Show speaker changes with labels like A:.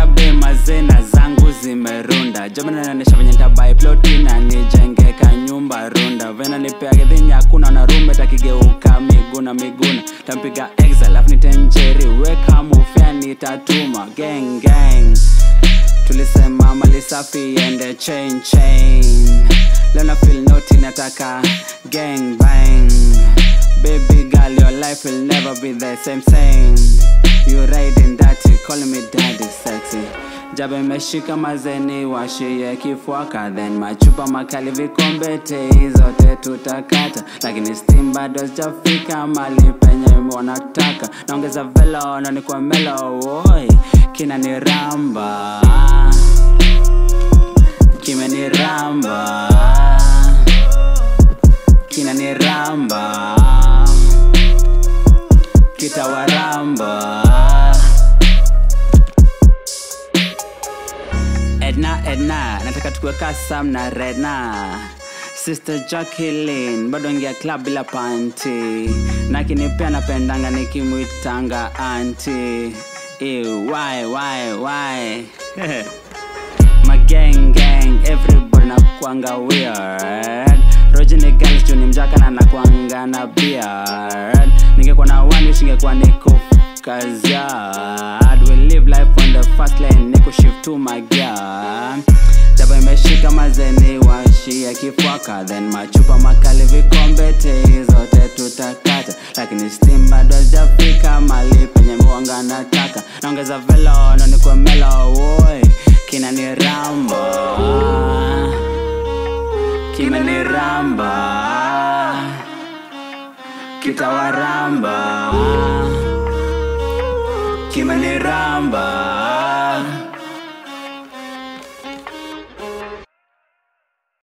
A: zabe mazena zangu zimerunda jomananisha venye ntabai ploti na nijenge kanyumba runda vena nipea gidhinya kuna na rume takigeuka miguna miguna tampiga exa alafu nitenjeri weka mufya nitatuma gang gang tulisema mali safi ende chain chain leo na feel noti nataka gang bang baby girl your life will never be the same same you riding dirty calling me daddy sexy jabe imeshika mazeni washie kifuaka then machupa makali vikombe tei zote tutakata lakini stim bado sijafika mali penye wanataka naongeza velo nani kwa melo woi kina ni ramba kimeniramba kina ni ramba kitawaramba edna edna nataka tukuweka sam na redna sister jacqueline bado ingia club bila panti nakinipea napendanga nikimwitanga anti Ew, why why why my gang gang everybody nakwanga weird rojini girls juu ni mjaka na nakwanga na beard ningekuwa na one shingekuwa niko kazad we live life on the fast lane niko shift to my gear jaba imeshika mazeni washia kifwaka then machupa makali vikombe tei zote tutakata lakini stim bado sijafika mali penye mwanga nataka naongeza velo nonikwe melo woi kina ni ramba kimeniramba kitawaramba kimeniramba